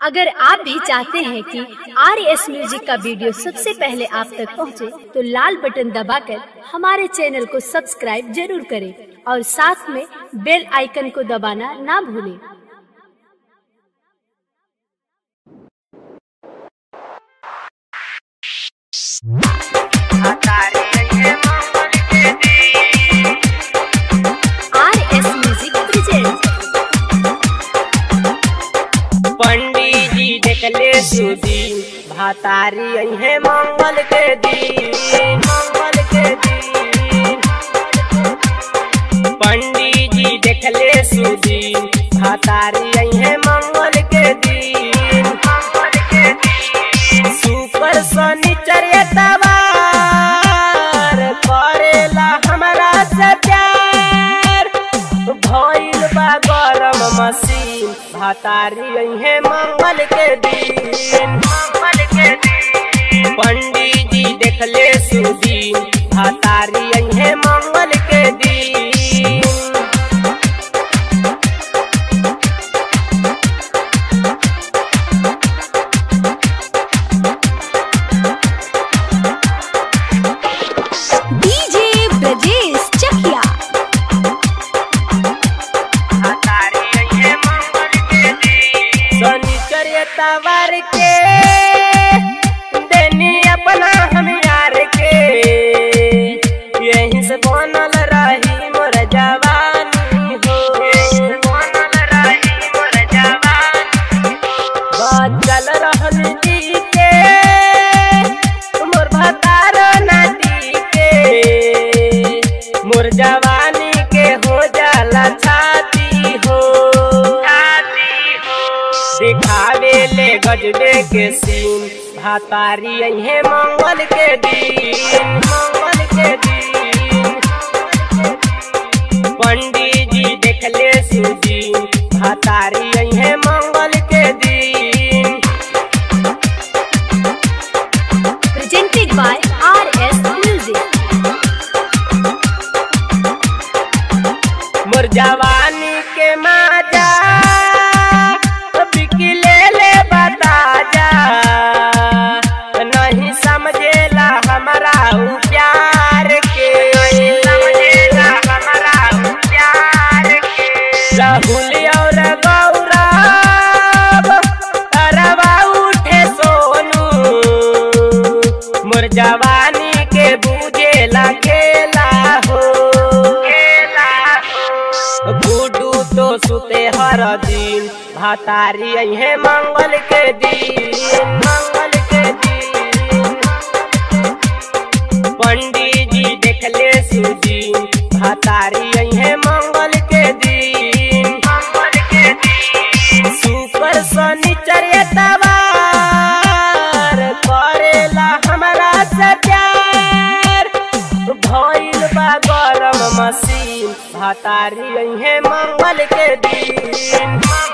अगर आप भी चाहते हैं कि आर एस म्यूजिक का वीडियो सबसे पहले आप तक पहुंचे, तो लाल बटन दबाकर हमारे चैनल को सब्सक्राइब जरूर करें और साथ में बेल आइकन को दबाना ना भूलें R S music present Pandit ji देखले सुदीन भातारी अहे मंगल के दिन मंगल के दिन पंडित जी देखले सुदीन भातारी अहे मंगल के दिन मंगल के दिन सुपर शनिचर तवार करेला हमरा से प्यार भइल बा गरम मशीन भातारी अहे मंगल के दिन मंगल के दिन पंडित जी देखले सुदीन भातारी अहे मंगल के दिन डीजे ब्रजेश चकिया शनिचर तवार के देनी अपना हम यार के यहीं से बनल रही मोर जवानी हो बनल रही मोर जवानी बचल रहल जी के मोर भतार नदी के मोर जवानी के हो जाला छाती हो छाती हो दिखावे ले गजबे के सीन भातारी अहे मंगल के दिन मंगल के दिन पंडित जी देखले सुदीन भातारी अहे मंगल के दिन presented by RS Music. मोर जवानी के माजा बिकी ले ले बता जा नहीं समझेला हमारा उ प्यार के समझेला हमारा उ प्यार के राहुल और गौरव अरवा उठे सोनू मोर जवानी के बूझेला खेला हो खेला हो गुडू तो सुते हर दिन भातारी अहे मंगल के दिन मंगल के दिन पंडित जी देखले सुदीन भातारी अहे मंगल के दिन मंगल के दिन सुपर शनिचर तवार करेला हमरा से प्यार भइल बा गरम मशीन भातारी अहे मंगल के दिन